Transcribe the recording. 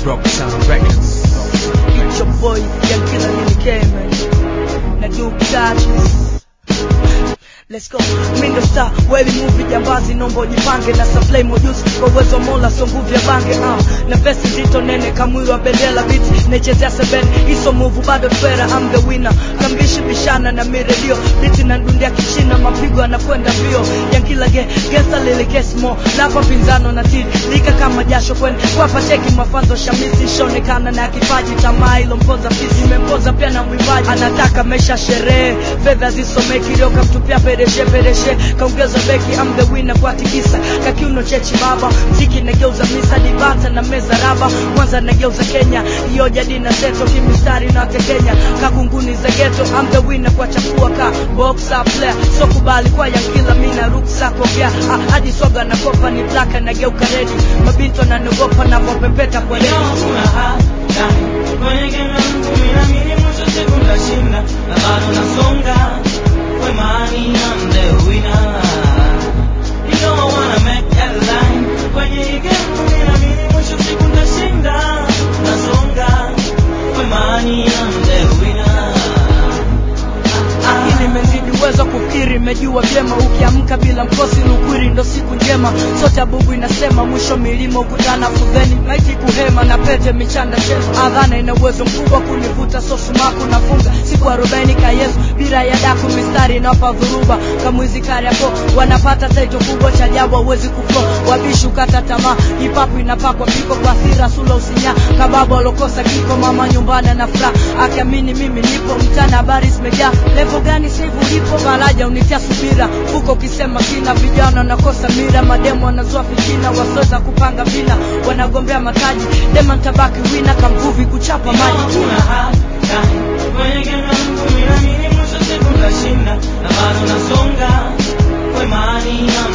Rock Sound Records. It's your boy, Young Killer Lily K, man. Na Duke Dodgers. Let's go. Mindo star, weli movie jambazi nombo jipange na supply mojusi kwa uwezo wa mola sio nguvu ya bange uh. na vesi nzito nene kamwili wa bendela biti naichezea sebene iso move bado twera I'm the winner kambishi bishana na miredio biti na ndundia kichina mapigo anakwenda mbio yankila ge gesa lili kesmo lapa pinzano na tiri lika kama jasho kwen kwapa cheki mafanzo shamisi ishonekana na kipaji tamaa ilompoza fisi imempoza pia na mwimbaji anataka mesha sherehe fedha zisomeki leo kamtupia pereshe pereshe kaongeza beki am the winner kwa tikisa kakiuno chechi baba mziki nageuza misa dibata na meza raba kwanza nageuza kenya hiyo jadi na seto kimistari na tekenya kakunguni za geto am the winner kwa chafua ka boxer player so kubali kwa yankila mina ruksa kogea ah, hadi soga na kopa ni blaka nageuka redi mabinto nanogopa navopepeta kwa leo Hakuna hatari kwenye game yangu, mimi naamini mwisho siku nitashinda, na bado nasonga kwa imani, I'm the winner. You know I wanna make headline kwenye hii game, mimi naamini mwisho siku nitashinda, nasonga kwa imani, I'm the winner. akili imezidi uwezo wa kufikiri imejua vyema ukiamka bila mkosi lukwiri ndo siku njema sote bubu inasema mwisho milima ukutana fudheni maiti kuhema na pete michanda chema adhana ina uwezo mkubwa kunivuta sosumaku nafunga siku arobaini ka yesu bila ya daku mistari inawapa dhuruba kamwizi kariapo wanapata taito kubwa cha ajabu hawezi kuflo wabishi ukata tamaa hipapu inapakwa piko kwa asira sula usinya kababa walokosa kiko mama nyumbani na furaha akiamini mimi nipo mtana habari zimejaa levo gani saivu ulipo faraja unitia subira huko ukisema kina vijana nakosa mira mademo wanazua fitina wasoweza kupanga vina wanagombea mataji dema ntabaki wina kamvuvi kuchapa maji Hakuna hatari kwenye game yangu, mimi naamini mwisho siku nitashinda, na bado nasonga kwa imani, I'm